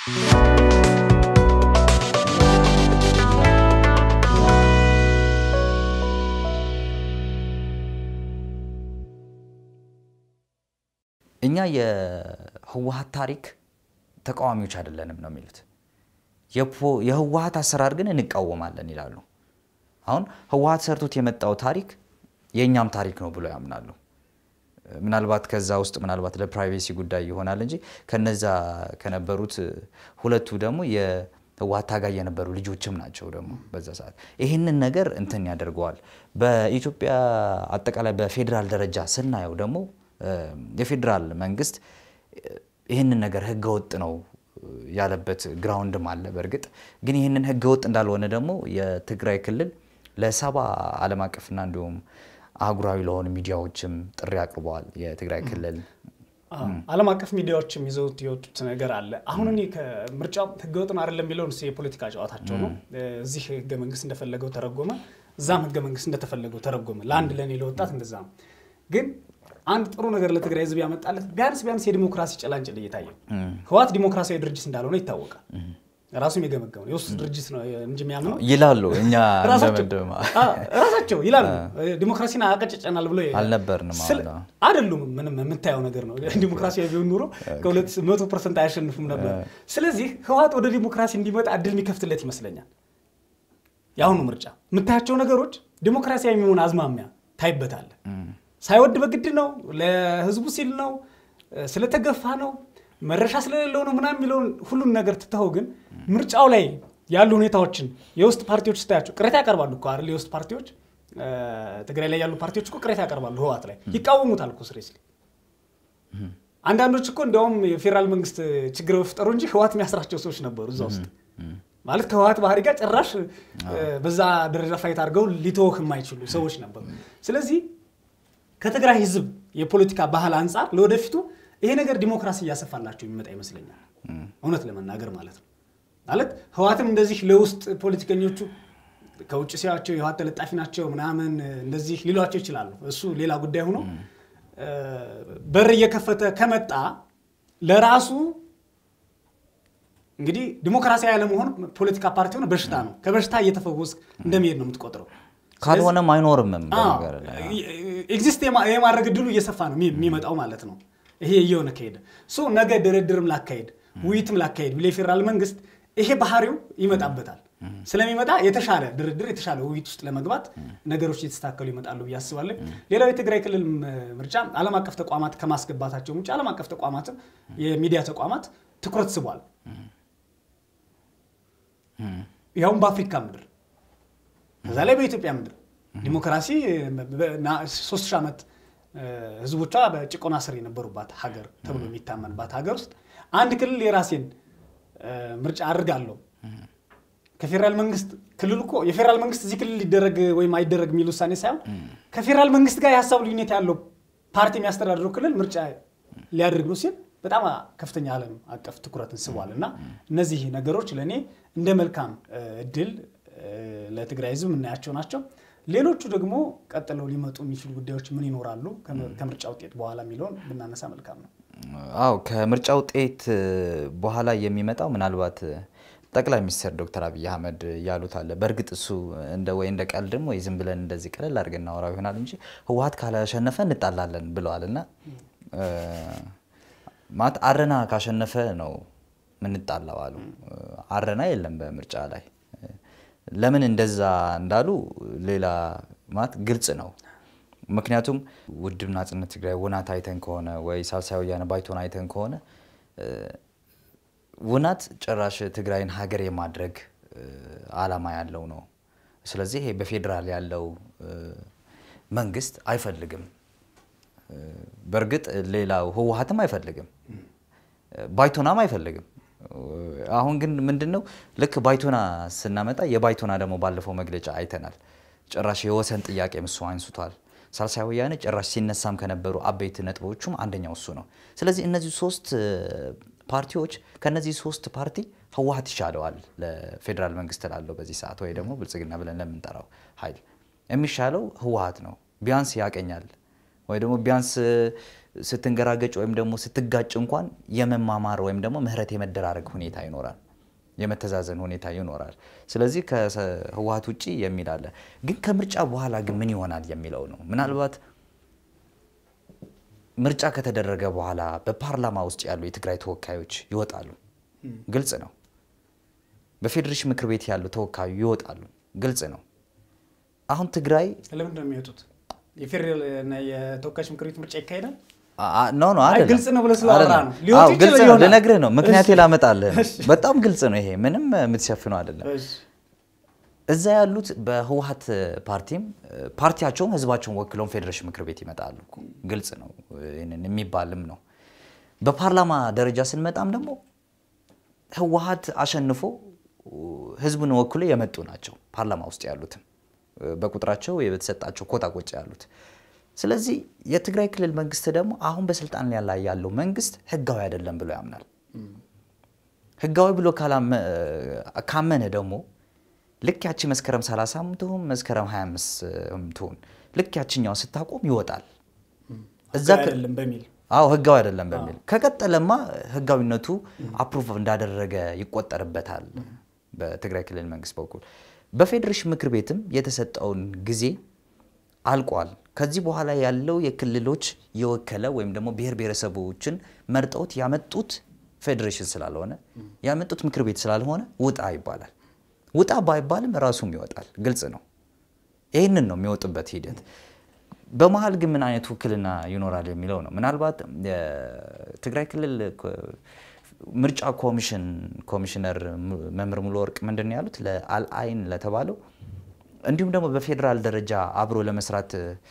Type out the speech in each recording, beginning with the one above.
እኛ የህወሀት ታሪክ ተቃዋሚዎች አይደለንም ነው የሚሉት። የህወሀት አሰራር ግን እንቃወማለን ይላሉ። አሁን ህወሀት ሰርቶት የመጣው ታሪክ የእኛም ታሪክ ነው ብሎ ያምናሉ። ምናልባት ከዛ ውስጥ ምናልባት ለፕራይቬሲ ጉዳይ ይሆናል እንጂ ከነዛ ከነበሩት ሁለቱ ደግሞ የህወሀት ታጋይ የነበሩ ልጆችም ናቸው። ደግሞ በዛ ሰዓት ይህንን ነገር እንትን ያደርገዋል። በኢትዮጵያ አጠቃላይ በፌዴራል ደረጃ ስናየው ደግሞ የፌዴራል መንግስት ይህንን ነገር ህገወጥ ነው ያለበት ግራውንድም አለ። በእርግጥ ግን ይህንን ህገወጥ እንዳልሆነ ደግሞ የትግራይ ክልል ለሰባ ዓለም አቀፍና እንዲሁም አህጉራዊ ለሆኑ ሚዲያዎችም ጥሪ አቅርበዋል። የትግራይ ክልል ዓለም አቀፍ ሚዲያዎችም ይዘውት የወጡት ነገር አለ። አሁን እኔ ከምርጫው ህገወጥ ነው አይደለም የሚለውን የፖለቲካ ጨዋታቸው ነው። እዚህ ህገ መንግስት እንደፈለገው ተረጎመ፣ እዛም ህገ መንግስት እንደተፈለገው ተረጎመ። ለአንድ ለእኔ ለወጣት እንደዛ ነው። ግን አንድ ጥሩ ነገር ለትግራይ ህዝብ ያመጣለት ቢያንስ ቢያንስ የዲሞክራሲ ጭላንጭል እየታየው ህወሓት ዲሞክራሲያዊ ድርጅት እንዳልሆነ ይታወቃል። ራሱም የገመገመው የውስጥ ድርጅት ነው እንጂ የሚያምነው ይላሉ። እኛ እንደምንድማ ራሳቸው ይላሉ ዲሞክራሲን አቀጭጨናል ብሎ አልነበርንም አይደሉም። ምንም የምታየው ነገር ነው። ዲሞክራሲያዊ ቢሆን ኑሮ ከሁለት መቶ ፐርሰንት አያሸንፉም ነበር። ስለዚህ ህወሓት ወደ ዲሞክራሲ እንዲመጣ እድል የሚከፍትለት ይመስለኛል። የአሁኑ ምርጫ የምታያቸው ነገሮች ዲሞክራሲያዊ የሚሆን አዝማሚያ ታይበታለ። ሳይወድ በግድ ነው፣ ለህዝቡ ሲል ነው፣ ስለተገፋ ነው መረሻ ስለሌለው ነው ምናምን የሚለውን ሁሉን ነገር ትተኸው ግን ምርጫው ላይ ያሉ ሁኔታዎችን የውስጥ ፓርቲዎች ስታያቸው ቅሬታ ያቀርባሉ እኮ አይደል? የውስጥ ፓርቲዎች ትግራይ ላይ ያሉ ፓርቲዎች እኮ ቅሬታ ያቀርባሉ። ህወሓት ላይ ይቃወሙታል እኮ ስሬስሊ። አንዳንዶች እኮ እንዲያውም የፌዴራል መንግስት ችግር በፍጠሩ እንጂ ህወሓት የሚያስራቸው ሰዎች ነበሩ እዛ ውስጥ ማለት ከህወሓት ባህሪ ጋር ጭራሽ በዛ ደረጃ ፋይት አድርገው ሊተወህ የማይችሉ ሰዎች ነበሩ። ስለዚህ ከትግራይ ህዝብ የፖለቲካ ባህል አንጻር ለወደፊቱ ይሄ ነገር ዲሞክራሲ እያሰፋላቸው የሚመጣ ይመስለኛል። እውነት ለመናገር ማለት ነው። ማለት ህወሓትም እንደዚህ ለውስጥ ፖለቲከኞቹ ከውጭ ሲያቸው የህወሓት ተለጣፊ ናቸው ምናምን እንደዚህ ሊሏቸው ይችላሉ። እሱ ሌላ ጉዳይ ሆኖ በር እየከፈተ ከመጣ ለራሱ እንግዲህ ዲሞክራሲያዊ ያለመሆን ፖለቲካ ፓርቲ ሆነ በሽታ ነው። ከበሽታ እየተፈወስክ እንደሚሄድ ነው የምትቆጥረው። ካልሆነም አይኖርምም። ኤግዚስት የማድረግ እድሉ እየሰፋ ነው የሚመጣው ማለት ነው። ይሄ እየሆነ ከሄደ ሶ ነገ ድርድርም ላካሄድ ውይይትም ላካሄድ ብሎ የፌዴራል መንግስት ይሄ ባህሪው ይመጣበታል። ስለሚመጣ የተሻለ ድርድር የተሻለ ውይይት ውስጥ ለመግባት ነገሮች እየተስተካከሉ ይመጣሉ ብዬ አስባለሁ። ሌላው የትግራይ ክልል ምርጫ ዓለም አቀፍ ተቋማት ከማስገባታቸው ውጭ ዓለም አቀፍ ተቋማትም የሚዲያ ተቋማት ትኩረት ስቧል። ያውም በአፍሪካ ምድር ከዛ ላይ በኢትዮጵያ ምድር ዲሞክራሲ ሶስት ሺህ ዓመት ህዝቦቿ በጭቆና ስር የነበሩባት ሀገር ተብሎ የሚታመንባት ሀገር ውስጥ አንድ ክልል የራሴን ምርጫ አድርጋለሁ ከፌዴራል መንግስት ክልል እኮ የፌዴራል መንግስት እዚህ ክልል ሊደረግ ወይም አይደረግ የሚል ውሳኔ ሳይሆን ከፌዴራል መንግስት ጋር የሀሳብ ልዩነት ያለው ፓርቲ የሚያስተዳድረው ክልል ምርጫ ሊያደርግ ነው ሲል በጣም ከፍተኛ ዓለም አቀፍ ትኩረትን ስቧል እና እነዚህ ነገሮች ለእኔ እንደ መልካም እድል ለትግራይ ህዝብ የምናያቸው ናቸው። ሌሎቹ ደግሞ ቀጥለው ሊመጡ የሚችሉ ጉዳዮች ምን ይኖራሉ ከምርጫ ውጤት በኋላ የሚለውን ብናነሳ መልካም ነው። አዎ ከምርጫ ውጤት በኋላ የሚመጣው ምናልባት ጠቅላይ ሚኒስትር ዶክተር አብይ አህመድ ያሉት አለ። በእርግጥ እሱ እንደ ወይ እንደ ቀልድም ወይ ዝም ብለን እንደዚህ ቀለል አድርገን እናወራው ይሆናል እንጂ ህወሓት ካላሸነፈ እንጣላለን ብለዋል እና ማለት አረና ካሸነፈ ነው ምንጣላው አሉ። አረና የለም በምርጫ ላይ ለምን እንደዛ እንዳሉ ሌላ ማለት ግልጽ ነው። ምክንያቱም ውድብ ናጽነት ትግራይ ውናት አይተን ከሆነ ወይ ሳልሳይ ወያነ ባይቶን አይተን ከሆነ ውናት ጭራሽ ትግራይን ሀገር የማድረግ አላማ ያለው ነው። ስለዚህ ይሄ በፌዴራል ያለው መንግስት አይፈልግም። በእርግጥ ሌላው ህወሓትም አይፈልግም፣ ባይቶናም አይፈልግም። አሁን ግን ምንድን ነው ልክ ባይቶና ስናመጣ የባይቶና ደግሞ ባለፈው መግለጫ አይተናል። ጭራሽ የወሰን ጥያቄ እሱ አንስቷል። ሳልሳይ ወያነ ጭራሽ ሲነሳም ከነበሩ አበይት ነጥቦቹም አንደኛው እሱ ነው። ስለዚህ እነዚህ ሶስት ፓርቲዎች ከነዚህ ሶስት ፓርቲ ህወሓት ይሻለዋል ለፌዴራል መንግስት ላለው በዚህ ሰዓት ወይ ደግሞ ብልጽግና ብለን ለምንጠራው ኃይል የሚሻለው ህወሓት ነው። ቢያንስ ያቀኛል ወይ ደግሞ ቢያንስ ስትንገራገጭ ወይም ደግሞ ስትጋጭ እንኳን የመማማር ወይም ደግሞ ምህረት የመደራረግ ሁኔታ ይኖራል፣ የመተዛዘን ሁኔታ ይኖራል። ስለዚህ ከህወሀት ውጭ የሚል አለ። ግን ከምርጫ በኋላ ግን ምን ይሆናል የሚለው ነው። ምናልባት ምርጫ ከተደረገ በኋላ በፓርላማ ውስጥ ያሉ የትግራይ ተወካዮች ይወጣሉ፣ ግልጽ ነው። በፌዴሬሽን ምክር ቤት ያሉ ተወካዩ ይወጣሉ፣ ግልጽ ነው። አሁን ትግራይ ለምንድን ነው የሚወጡት? የፌዴራል እና የተወካዮች ምክር ቤት ምርጫ ይካሄዳል። ኖ ኖ አይ አይደለም። ግልጽ ነው ብለህ ስላወራ አይደለም። ነው። ሊወጡ አዎ፣ ግልጽ ይችላል ነው። ይሆናል። ልነግርህ ነው። ምክንያት እሺ። ላመጣልህ ነው። እሺ። በጣም ግልጽ ነው። ይሄ ምንም የምትሸፍነው አይደለም። እሺ። እዛ ያሉት በህወሀት ፓርቲም ፓርቲያቸውም ህዝባቸውን ወክለውን ፌዴሬሽን ምክር ቤት ይመጣሉ እኮ። ግልጽ ነው። ይህንን የሚባልም ነው። በፓርላማ ደረጃ ስንመጣም ደግሞ ህወሀት አሸንፎ ህዝቡን ወክሎ የመጡ ናቸው። ፓርላማ ውስጥ ያሉትም በቁጥራቸው የተሰጣቸው ኮታ ቆጭ ያሉት። ስለዚህ የትግራይ ክልል መንግስት ደግሞ አሁን በስልጣን ላይ ያለው መንግስት ህጋዊ አይደለም ብሎ ያምናል። ህጋዊ ብሎ ካላመ- ካመነ ደግሞ ልክ ያቺ መስከረም 30 ትሁን መስከረም 25 ትሁን ልክ ያችኛዋ ስታቆም ይወጣል። እዛ ህጋዊ ከ- አይደለም በሚል አዎ ህጋዊ አይደለም በሚል ከቀጠለማ ህጋዊነቱ አፕሩቭ እንዳደረገ ይቆጠርበታል በትግራይ ክልል መንግስት በኩል። በፌዴሬሽን ምክር ቤትም የተሰጠውን ጊዜ አልቋል። ከዚህ በኋላ ያለው የክልሎች የወከለ ወይም ደግሞ ብሔር ብሔረሰቦችን መርጠውት ያመጡት ፌዴሬሽን ስላልሆነ ያመጡት ምክር ቤት ስላልሆነ ውጣ ይባላል። ውጣ ባይባልም ራሱም ይወጣል። ግልጽ ነው። ይህንን ነው የሚወጡበት ሂደት። በመሀል ግን ምን አይነት ውክልና ይኖራል የሚለው ነው። ምናልባት የትግራይ ክልል ኮ- ምርጫ ኮሚሽን ኮሚሽነር ሙ- መምህር ሙሉ ወርቅ ምንድን ነው ያሉት ለአልአይን ለተባለው እንዲሁም ደግሞ በፌዴራል ደረጃ አብሮ ለመስራት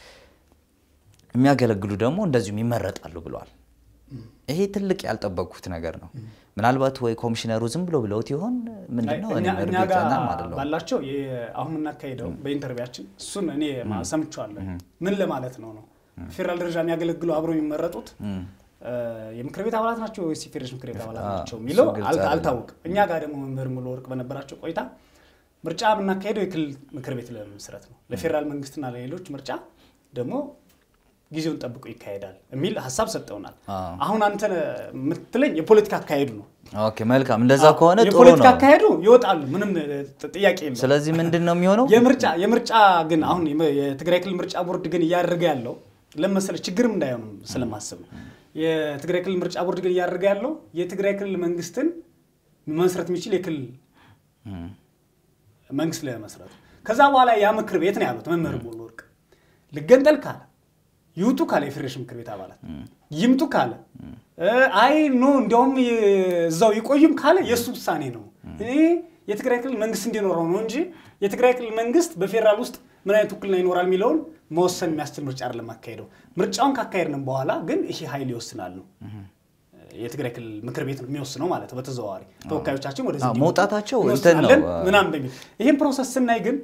የሚያገለግሉ ደግሞ እንደዚሁም ይመረጣሉ ብለዋል። ይሄ ትልቅ ያልጠበቅኩት ነገር ነው። ምናልባት ወይ ኮሚሽነሩ ዝም ብሎ ብለውት ይሆን ምንድን ነው? እኔ እኛ እኛ ጋር እርግጠኛም አይደለሁም። ባላቸው የ- አሁን የምናካሄደው በኢንተርቪያችን እሱን እኔ ማ- ሰምቼዋለሁ። ምን ለማለት ነው ነው ፌዴራል ደረጃ የሚያገለግሉ አብረው የሚመረጡት እ፣ የምክር ቤት አባላት ናቸው ወይስ የፌዴሬሽን ምክር ቤት አባላት አዎ፣ ናቸው የሚለው እሱ ግልጽ አልታ- አይደለም። አልታወቅም። እኛ ጋር ደግሞ መምህር ሙሉ ወርቅ በነበራቸው ቆይታ ምርጫ የምናካሄደው የክልል ምክር ቤት ለመመስረት ነው። ለፌዴራል መንግስትና ለሌሎች ምርጫ ደግሞ ጊዜውን ጠብቆ ይካሄዳል የሚል ሀሳብ ሰጠውናል። አዎ። አሁን አንተ የምትለኝ የፖለቲካ አካሄዱ ነው። ኦኬ መልካም። እንደዛ ከሆነ ጥሩ የፖለቲካ ነው። አካሄዱ ይወጣሉ፣ ምንም ጥ- ጥያቄ የለውም። ስለዚህ ምንድን ነው የሚሆነው? የምርጫ የምርጫ ግን አሁን የመ- የትግራይ ክልል ምርጫ ቦርድ ግን እያደረገ ያለው ለመሰለ ችግርም እንዳይሆንም ስለማስብ ነው። የትግራይ ክልል ምርጫ ቦርድ ግን እያደረገ ያለው የትግራይ ክልል መንግስትን መመስረት የሚችል የክልል እም፣ መንግስት ለመስረት ከዛ በኋላ ያ ምክር ቤት ነው ያሉት መምህር ሙሉ ወርቅ ልገንጠል ካለ ይውጡ ካለ የፌዴሬሽን ምክር ቤት አባላት ይምጡ ካለ እ፣ አይ ኖ እንዲያውም የ- እዛው ይቆዩም ካለ የእሱ ውሳኔ ነው። እኔ የትግራይ ክልል መንግስት እንዲኖረው ነው እንጂ የትግራይ ክልል መንግስት በፌዴራል ውስጥ ምን አይነት ውክልና ይኖራል የሚለውን መወሰን የሚያስችል ምርጫ አይደለም አካሄደው። ምርጫውን ካካሄድንም በኋላ ግን ይሄ ኃይል ይወስናል ነው የትግራይ ክልል ምክር ቤት ነው የሚወስነው ማለት ነው። በተዘዋዋሪ ተወካዮቻችን ወደዚህ አዎ፣ እንዲመጡ መውጣታቸው እንትን ነው። እንወስናለን ምናምን በሚል ይህን ፕሮሰስ ስናይ ግን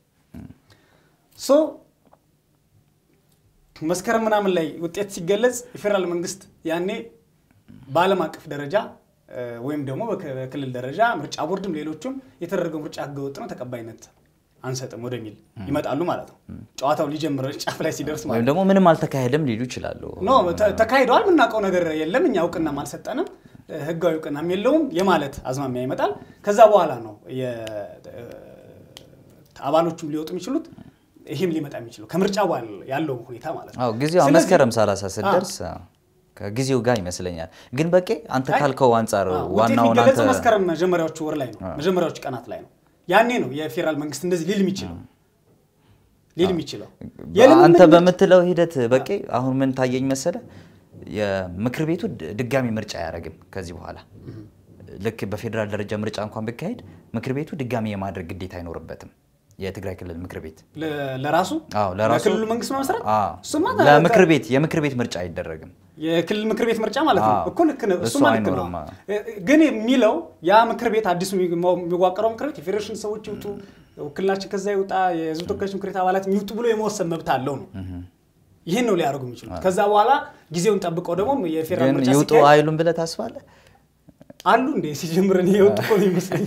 ሶ መስከረም ምናምን ላይ ውጤት ሲገለጽ የፌዴራል መንግስት ያኔ በዓለም አቀፍ ደረጃ እ፣ ወይም ደግሞ በክ- በክልል ደረጃ ምርጫ ቦርድም ሌሎቹም የተደረገው ምርጫ ህገወጥ ነው ተቀባይነት አንሰጥም ወደሚል ይመጣሉ ማለት ነው። ጨዋታው ሊጀምር ጫፍ ላይ ሲደርስ ማለት ወይም ደግሞ ምንም አልተካሄደም ሊሉ ይችላሉ። ኖ ተ- ተካሂደዋል። የምናውቀው ነገር የለም። እኛ እውቅናም አልሰጠንም፣ ህጋዊ እውቅናም የለውም የማለት አዝማሚያ ይመጣል። ከዛ በኋላ ነው የ- አባሎቹም ሊወጡ የሚችሉት ይህም ሊመጣ የሚችለው ከምርጫ በኋላ ያለው ሁኔታ ማለት ነው። አዎ ጊዜው ስለዚህ- መስከረም 30 ስትደርስ አዎ፣ ከጊዜው ጋር ይመስለኛል። ግን በቄ አንተ አይ፣ ካልከው አንጻር አዎ፣ ውጤት ዋናውን አንተ የሚገለጸው መስከረም መጀመሪያዎቹ ወር ላይ ነው፣ መጀመሪያዎቹ ቀናት ላይ ነው። ያኔ ነው የፌዴራል መንግስት እንደዚህ ሊል የሚችለው ሊል የሚችለው የልምምድ አንተ ምርጫ- በምትለው ሂደት በቄ አሁን ምን ታየኝ መሰለ፣ የምክር ቤቱ ድ- ድጋሚ ምርጫ አያደርግም ከዚህ በኋላ ልክ በፌዴራል ደረጃ ምርጫ እንኳን ቢካሄድ ምክር ቤቱ ድጋሚ የማድረግ ግዴታ አይኖርበትም። የትግራይ ክልል ምክር ቤት ለ- ለራሱ አዎ ለራሱ ለክልሉ መንግስት መመስረት አዎ፣ እሱማ ለምክር ቤት የምክር ቤት ምርጫ አይደረግም። የክልል ምክር ቤት ምርጫ ማለት ነው አዎ። እኮ ልክ ነው። እሱ እሱማ ልክ ነው። አይኖርም። ግን የሚለው ያ ምክር ቤት አዲሱ የሚዋቀረው ምክር ቤት የፌዴሬሽን ሰዎች ይውጡ፣ ውክልናችን ከዛ ይውጣ፣ የህዝብ ተወካዮች ምክር ቤት አባላት ይውጡ ብሎ የመወሰን መብት አለው ነው። ይህን ነው ሊያደርጉ የሚችሉት። ከዛ በኋላ ጊዜውን ጠብቀው ደግሞ የፌዴራል ግን ምርጫ ይውጡ ሲካሄድ አይሉም ብለህ ታስባለህ? አሉ እንዴ ሲጀምር እኔ የወጡ እኮ ነው ይመስለኝ።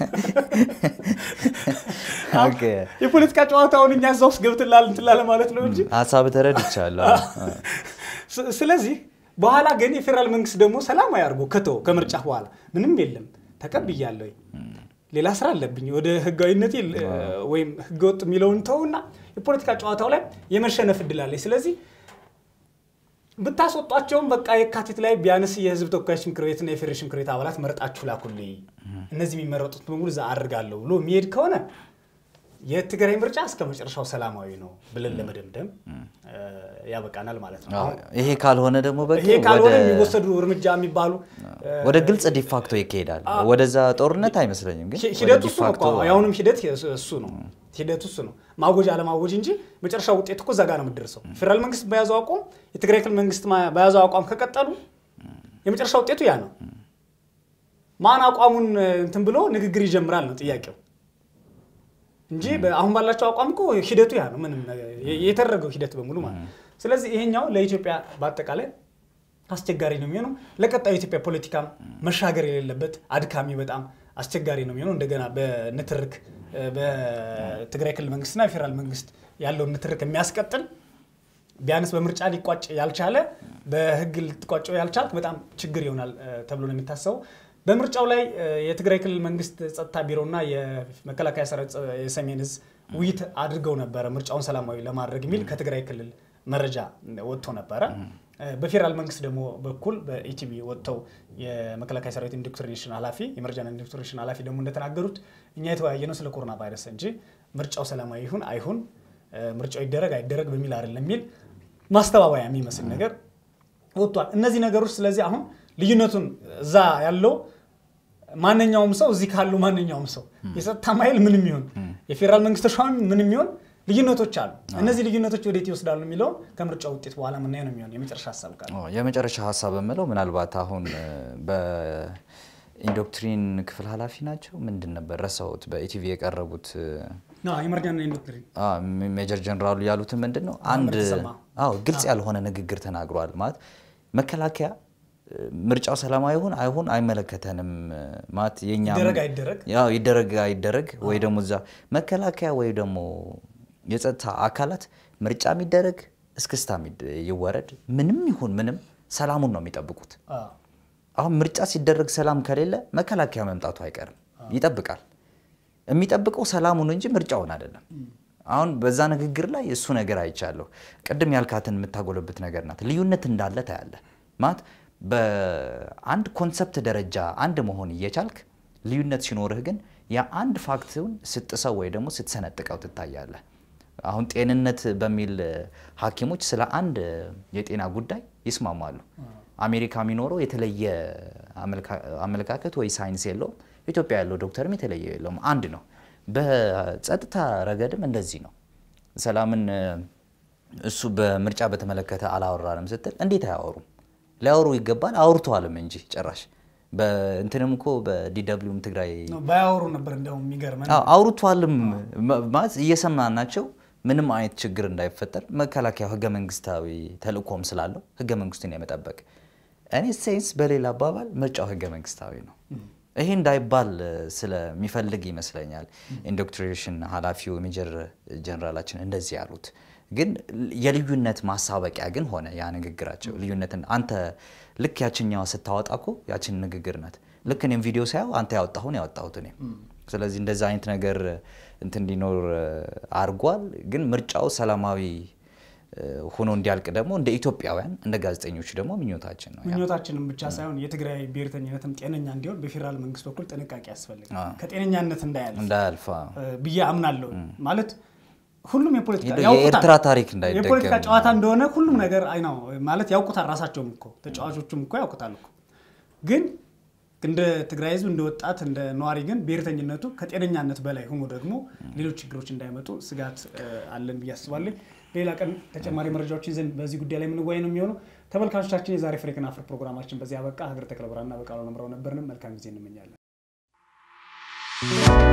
ኦኬ። የፖለቲካ ጨዋታውን እኛ እዛ ውስጥ ገብትላል እንትላለ ማለት ነው እንጂ ሀሳብ ተረድቻለሁ። ስ- ስለዚህ በኋላ ግን የፌዴራል መንግስት ደግሞ ሰላማዊ አድርጎ ከተው ከምርጫ በኋላ ምንም የለም ተቀብያለሁ፣ ሌላ ስራ አለብኝ ወደ ህጋዊነቴ ል- ወይም ህገወጥ የሚለውን ተውና የፖለቲካ ጨዋታው ላይ የመሸነፍ እድል አለኝ። ስለዚህ ብታስወጧቸውም በቃ የካቲት ላይ ቢያንስ የህዝብ ተወካዮች ምክር ቤትና የፌዴሬሽን ምክር ቤት አባላት መርጣችሁ ላኩልኝ፣ እነዚህ የሚመረጡት በሙሉ እዛ አድርጋለሁ ብሎ የሚሄድ ከሆነ የትግራይ ምርጫ እስከ መጨረሻው ሰላማዊ ነው ብለን ለመደምደም እ፣ ያበቃናል ማለት ነው። አሁን ይሄ ካልሆነ ደግሞ በቃ ይሄ ካልሆነ ወደ- የሚወሰዱ እርምጃ የሚባሉ እ፣ ወደ ግልጽ ዲፋክቶ ይካሄዳል። ወደዛ ጦርነት አይመስለኝም፣ ግን ሂ- ወደ ሂደቱ እሱ ነው ዲፋክቶ እኮ። የአሁኑም ሂደት የሱ- እሱ ነው። ሂደቱ እሱ ነው። ማወጅ አለማወጅ እንጂ መጨረሻ ውጤት እኮ እዛ ጋር ነው የምትደርሰው። ፌዴራል መንግስት በያዘው አቋም፣ የትግራይ ክልል መንግስት ማ- በያዘው አቋም ከቀጠሉ የመጨረሻ ውጤቱ ያ ነው። ማን አቋሙን እ፣ እንትን ብሎ ንግግር ይጀምራል ነው ጥያቄው እንጂ በ- አሁን ባላቸው አቋም እኮ ሂደቱ ያ ነው። ምንም ነገር የ- የተደረገው ሂደት በሙሉ ማለት ነው። ስለዚህ ይሄኛው ለኢትዮጵያ በአጠቃላይ አስቸጋሪ ነው የሚሆነው። ለቀጣዩ የኢትዮጵያ ፖለቲካም መሻገር የሌለበት አድካሚ፣ በጣም አስቸጋሪ ነው የሚሆነው። እንደገና በንትርክ እ፣ በትግራይ ክልል መንግስትና የፌዴራል መንግስት ያለውን ንትርክ የሚያስቀጥል ቢያንስ በምርጫ ሊቋጭ ያልቻለ በህግ ልትቋጨው ያልቻልክ በጣም ችግር ይሆናል እ፣ ተብሎ ነው የሚታሰበው። በምርጫው ላይ እ፣ የትግራይ ክልል መንግስት ጸጥታ ቢሮና የመከላከያ ሰራዊት ጸ- የሰሜን እዝ ውይይት አድርገው ነበረ ምርጫውን ሰላማዊ ለማድረግ የሚል ከትግራይ ክልል መረጃ ወጥቶ ነበረ። እ፣ በፌዴራል መንግስት ደግሞ በኩል በኢቲቪ ወጥተው የመከላከያ ሰራዊት ኢንዶክትሪኔሽን ኃላፊ የመረጃና ኢንዶክትሪኔሽን ኃላፊ ደግሞ እንደተናገሩት እኛ የተወያየ ነው ስለ ኮሮና ቫይረስ እንጂ ምርጫው ሰላማዊ ይሁን አይሁን እ፣ ምርጫው ይደረግ አይደረግ በሚል አይደለም የሚል ማስተባበያ የሚመስል ነገር ወጥቷል። እነዚህ ነገሮች ስለዚህ አሁን ልዩነቱን እዛ ያለው ማንኛውም ሰው እዚህ ካሉ ማንኛውም ሰው የጸጥታ ኃይል ምንም ይሁን የፌዴራል መንግስት ተሿሚ ምንም ይሁን ልዩነቶች አሉ። እነዚህ ልዩነቶች ወዴት ይወስዳሉ የሚለውን ከምርጫው ውጤት በኋላ ምናየው ነው የሚሆን የመጨረሻ ሀሳብ ቃል ኦ፣ የመጨረሻ ሀሳብ የምለው ምናልባት አሁን እ፣ በኢንዶክትሪን ክፍል ኃላፊ ናቸው ምንድን ነበር ረሳሁት፣ በኢቲቪ የቀረቡት እ፣ የመረጃና ኢንዶክትሪን አ፣ ሜጀር ጀነራሉ ያሉትን ምንድን ነው አንድ ተሰማ። አዎ ግልጽ ያልሆነ ንግግር ተናግሯል። ማለት መከላከያ እ፣ ምርጫው ሰላማዊ ይሁን አይሁን አይመለከተንም እ፣ ማለት የኛ ይደረግ አይደረግ ያው ይደረግ አይደረግ ወይ ደግሞ እዛ መከላከያ ወይ ደግሞ የጸጥታ አካላት ምርጫ የሚደረግ እስክስታ የሚድ- ይወረድ ምንም ይሁን ምንም ሰላሙን ነው የሚጠብቁት። አዎ። አሁን ምርጫ ሲደረግ ሰላም ከሌለ መከላከያ መምጣቱ አይቀርም፣ ይጠብቃል። የሚጠብቀው ሰላሙን እንጂ ምርጫውን አይደለም። አሁን በዛ ንግግር ላይ እሱ ነገር አይቻለሁ። ቅድም ያልካትን የምታጎለብት ነገር ናት። ልዩነት እንዳለ ታያለ ማለት በአንድ ኮንሰፕት ደረጃ አንድ መሆን እየቻልክ ልዩነት ሲኖርህ ግን የአንድ ፋክትን ስትጥሰው ወይ ደግሞ ስትሰነጥቀው ትታያለህ። አሁን ጤንነት በሚል እ፣ ሐኪሞች ስለ አንድ እ፣ የጤና ጉዳይ ይስማማሉ። አሜሪካ የሚኖረው የተለየ አመልካ- አመለካከት ወይ ሳይንስ የለውም። ኢትዮጵያ ያለው ዶክተርም የተለየ የለውም፣ አንድ ነው። በጸጥታ ረገድም እንደዚህ ነው። ሰላምን እ፣ እሱ በምርጫ በተመለከተ አላወራንም ስትል እንዴት አያወሩም? ሊያወሩ ይገባል። አውርተዋልም እንጂ ጭራሽ በእንትንም እኮ በዲደብሊውም ትግራይ ነው ባያወሩ ነበር እንዲያውም የሚገርመን አዎ፣ አውርቷልም ማ- ማለት እየሰማን ናቸው። ምንም አይነት ችግር እንዳይፈጠር መከላከያው ህገ መንግስታዊ ተልእኮም ስላለው ህገ መንግስቱን የመጠበቅ እኔ ሴንስ በሌላ አባባል ምርጫው ህገ መንግስታዊ ነው። ይሄ እንዳይባል እ፣ ስለሚፈልግ ይመስለኛል ኢንዶክትሪኔሽን ኃላፊው ሜጀር ጀነራላችን እንደዚህ ያሉት። ግን የልዩነት ማሳበቂያ ግን ሆነ ያ ንግግራቸው ልዩነትን አንተ ልክ ያችኛዋ ስታወጣ እኮ ያችን ንግግር ናት። ልክ እኔም ቪዲዮ ሳየው አንተ ያወጣሁን ያወጣሁት እኔም ስለዚህ እንደዛ አይነት ነገር እንትን እንዲኖር አድርጓል። ግን ምርጫው ሰላማዊ እ፣ ሆኖ እንዲያልቅ ደግሞ እንደ ኢትዮጵያውያን እንደ ጋዜጠኞች ደግሞ ምኞታችን ነው። ያ ምኞታችንም ብቻ ሳይሆን የትግራይ ብሔርተኝነትም ጤነኛ እንዲሆን በፌዴራል መንግስት በኩል ጥንቃቄ ያስፈልጋል። አዎ። ከጤነኛነት እንዳያልፍ እንዳያልፋ እ፣ ብዬ አምናለሁ። ማለት ሁሉም የፖለቲካ የኤርትራ ያውቁታል። ታሪክ እንዳይደገም የፖለቲካ ጨዋታ እንደሆነ ሁሉም ነገር አይ ነው ማለት ያውቁታል። ራሳቸውም እኮ ተጫዋቾቹም እኮ ያውቁታል እኮ ግን እንደ ትግራይ ህዝብ እንደ ወጣት እንደ ነዋሪ ግን ብሔርተኝነቱ ከጤነኛነት በላይ ሆኖ ደግሞ ሌሎች ችግሮች እንዳይመጡ ስጋት እ፣ አለን ብዬ አስባለሁ። ሌላ ቀን ተጨማሪ መረጃዎችን ይዘን በዚህ ጉዳይ ላይ የምንወያይ ነው የሚሆነው። ተመልካቾቻችን የዛሬ ፍሬክን አፍር ፕሮግራማችን በዚህ አበቃ። ሀገር ተክለ ብርሃንና በቃሉ ነምረው ነበርንም መልካም ጊዜ እንመኛለን።